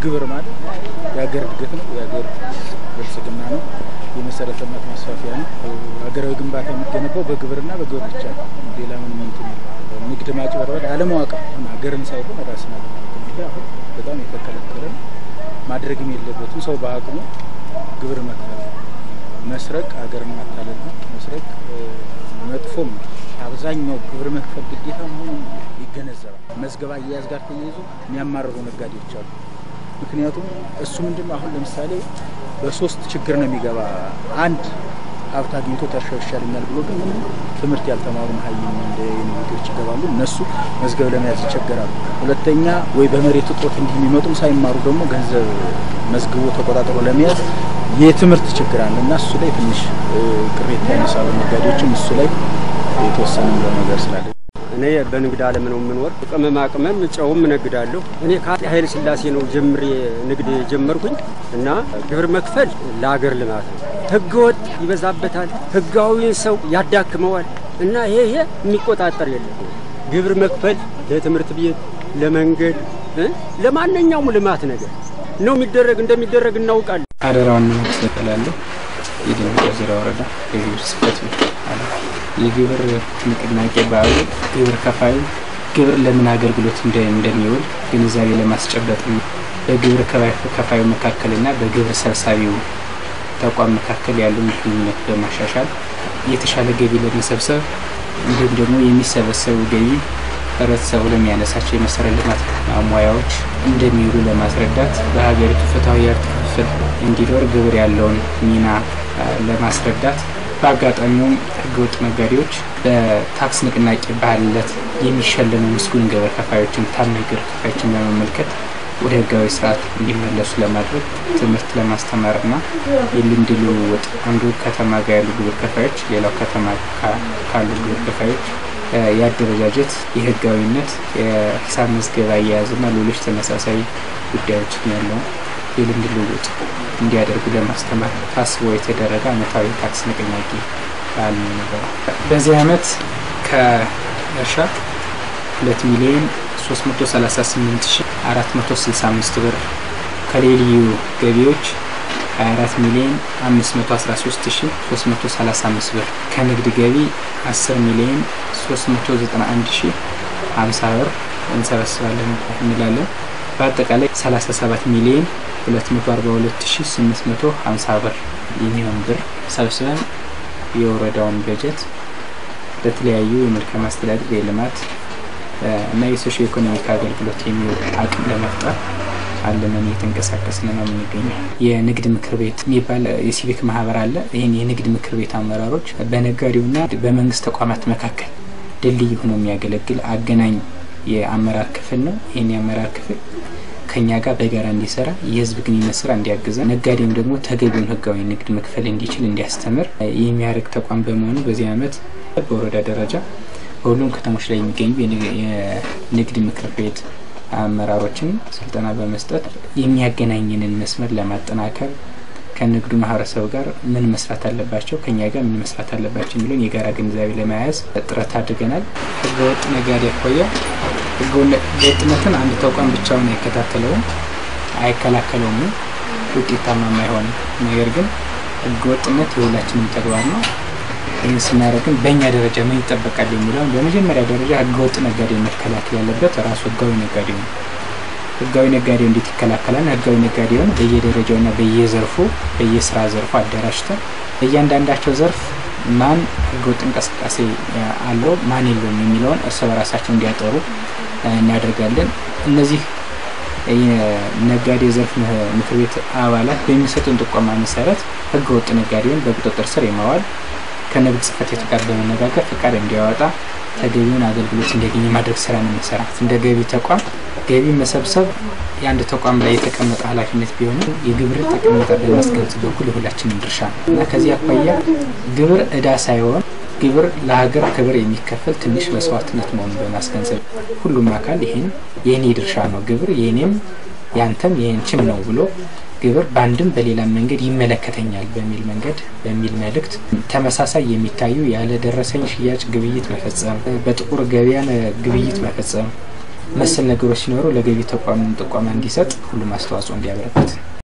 ግብር ማለት የሀገር እድገት ነው፣ የሀገር ብልጽግና ነው፣ የመሰረተ ልማት ማስፋፊያ ነው። ሀገራዊ ግንባታ የሚገነባው በግብርና በግብር ብቻ ነው። ሌላ ምንም እንትን የለም። ንግድ ማጭበርበር አለማወቅ ነው። ሀገርን ሳይሆን ራስን አለማወቅ ነው። አሁን በጣም የተከለከለ ነው። ማድረግም የለበትም። ሰው በአቅሙ ግብር መክፈል መስረቅ ሀገርን ማታለል ነው። መስረቅ መጥፎም ነው። አብዛኛው ግብር መክፈል ግዴታ መሆኑን ይገነዘባል። መዝገባ አያያዝ ጋር ተያይዞ የሚያማርሩ ነጋዴዎች አሉ። ምክንያቱም እሱ ምንድን ነው አሁን ለምሳሌ በሶስት ችግር ነው የሚገባ። አንድ ሀብት አግኝቶ ተርሻው ይሻለኛል ብሎ ግን ምንም ትምህርት ያልተማሩ ሀይም እንደ ዩኒቨርሲቲዎች ይገባሉ። እነሱ መዝገብ ለመያዝ ይቸገራሉ። ሁለተኛ ወይ በመሬት እጦት እንዲህ የሚመጡም ሳይማሩ ደግሞ ገንዘብ መዝግቦ ተቆጣጥሮ ለመያዝ የትምህርት ችግር አለ እና እሱ ላይ ትንሽ ቅሬታ ያነሳሉ ነጋዴዎችም እሱ ላይ የተወሰነ ነገር ስላለ እኔ በንግድ ዓለም ነው የምኖር። ቅመማ ቅመም ጨውም እነግዳለሁ። እኔ ከአፄ ኃይለ ሥላሴ ነው ጀምሬ ንግድ የጀመርኩኝ እና ግብር መክፈል ለአገር ልማት ነው። ሕገ ወጥ ይበዛበታል፣ ሕጋዊን ሰው ያዳክመዋል እና ይሄ ይሄ የሚቆጣጠር የለም። ግብር መክፈል ለትምህርት ቤት፣ ለመንገድ፣ ለማንኛውም ልማት ነገር ነው የሚደረግ እንደሚደረግ እናውቃለን። አደራውን መንግስት እላለሁ የደቡብ ዙሪያ ወረዳ የግብር ጽሕፈት ቤት የግብር ንቅናቄ በዓሉ ግብር ከፋዩ ግብር ለምን አገልግሎት እንደሚውል ግንዛቤ ለማስጨበጥ በግብር ከፋዩ መካከልና በግብር ሰብሳቢው ተቋም መካከል ያለውን ግንኙነት በማሻሻል የተሻለ ገቢ ለመሰብሰብ እንዲሁም ደግሞ የሚሰበሰቡ ገቢ ህብረተሰቡ ለሚያነሳቸው የመሰረተ ልማት ማሟያዎች እንደሚውሉ ለማስረዳት በሀገሪቱ ፍትሐዊ የሀብት ክፍፍል እንዲኖር ግብር ያለውን ሚና ለማስረዳት በአጋጣሚውም ህገወጥ ነጋዴዎች በታክስ ንቅናቄ ባህል ዕለት የሚሸለሙ ምስጉን ግብር ከፋዮችን ታማኝ ግብር ከፋዮችን በመመልከት ወደ ህጋዊ ስርዓት እንዲመለሱ ለማድረግ ትምህርት ለማስተማርና የልምድ ልውውጥ አንዱ ከተማ ጋር ያሉ ግብር ከፋዮች ሌላው ከተማ ካሉ ግብር ከፋዮች የአደረጃጀት የህጋዊነት የሂሳብ መዝገብ አያያዝና ሌሎች ተመሳሳይ ጉዳዮችን ያለውን የልምድ ልውውጥ እንዲያደርጉ ለማስተማር ታስቦ የተደረገ አመታዊ ታክስ ንቅናቄ በዓል ነበረ። በዚህ አመት ከእርሻ ሁለት ሚሊዮን 338465 ብር ከሌልዩ ገቢዎች 24 ሚሊዮን 513335 ብር ከንግድ ገቢ 10 ሚሊዮን 391050 ብር እንሰበስባለን እንላለን። በአጠቃላይ 37 ሚሊዮን 242850 ብር የሚሆን ብር ሰብስበን የወረዳውን በጀት ለተለያዩ የመልካም አስተዳደር የልማት እና የሶሾ ኢኮኖሚክ አገልግሎት የሚውል አቅም ለመፍጠር አለመን እየተንቀሳቀስን ነው የምንገኘው። የንግድ ምክር ቤት የሚባል የሲቪክ ማህበር አለ። ይህን የንግድ ምክር ቤት አመራሮች በነጋዴውና በመንግስት ተቋማት መካከል ድልድይ ሆኖ የሚያገለግል አገናኝ የአመራር ክፍል ነው። ይህን የአመራር ክፍል ከኛ ጋር በጋራ እንዲሰራ የህዝብ ግንኙነት ስራ እንዲያግዘ ነጋዴውም ደግሞ ተገቢውን ህጋዊ ንግድ መክፈል እንዲችል እንዲያስተምር የሚያደርግ ተቋም በመሆኑ በዚህ አመት በወረዳ ደረጃ በሁሉም ከተሞች ላይ የሚገኙ የንግድ ምክር ቤት አመራሮችን ስልጠና በመስጠት የሚያገናኝንን መስመር ለማጠናከር ከንግዱ ማህበረሰብ ጋር ምን መስራት አለባቸው፣ ከኛ ጋር ምን መስራት አለባቸው የሚለውን የጋራ ግንዛቤ ለመያዝ ጥረት አድርገናል። ህገወጥ ነጋዴ አኳያ ህገወጥነትን አንድ ተቋም ብቻውን አይከታተለውም፣ አይከላከለውም፣ ውጤታማም አይሆንም። ነገር ግን ህገወጥነት የሁላችንም ተግባር ነው። ይህን ስናደርግን በእኛ ደረጃ ምን ይጠበቃል የሚለውን በመጀመሪያ ደረጃ ህገወጥ ነጋዴ መከላከል ያለበት ራሱ ህጋዊ ነጋዴው ነው። ህጋዊ ነጋዴው እንዴት ይከላከላል? ህጋዊ ነጋዴውን በየደረጃውና በየዘርፉ በየስራ ዘርፉ አደራጅተን በእያንዳንዳቸው ዘርፍ ማን ህገወጥ እንቅስቃሴ አለው ማን የለውም የሚለውን እርስ በራሳቸው እንዲያጠሩ እናደርጋለን። እነዚህ የነጋዴ ዘርፍ ምክር ቤት አባላት በሚሰጡን ጥቆማ መሰረት ህገወጥ ነጋዴውን በቁጥጥር ስር የማዋል ከንግድ ጽሕፈት ቤት ጋር በመነጋገር ፈቃድ እንዲያወጣ ተገቢውን አገልግሎት እንዲያገኝ ማድረግ ስራ ነው የሚሰራት። እንደ ገቢ ተቋም ገቢ መሰብሰብ የአንድ ተቋም ላይ የተቀመጠ ኃላፊነት ቢሆንም የግብር ጠቀሜታ በማስገንዘብ በኩል የሁላችንም ድርሻ ነው እና ከዚህ አኳያ ግብር እዳ ሳይሆን ግብር ለሀገር ክብር የሚከፈል ትንሽ መስዋዕትነት መሆኑን በማስገንዘብ ሁሉም አካል ይህን የእኔ ድርሻ ነው፣ ግብር የእኔም ያንተም የእንችም ነው ብሎ ግብር በአንድም በሌላም መንገድ ይመለከተኛል በሚል መንገድ በሚል መልእክት ተመሳሳይ የሚታዩ ያለ ደረሰኝ ሽያጭ ግብይት መፈጸም፣ በጥቁር ገበያ ግብይት መፈጸም፣ መሰል ነገሮች ሲኖሩ ለገቢ ተቋሙ ጥቆማ እንዲሰጥ ሁሉም አስተዋጽኦ እንዲያበረክት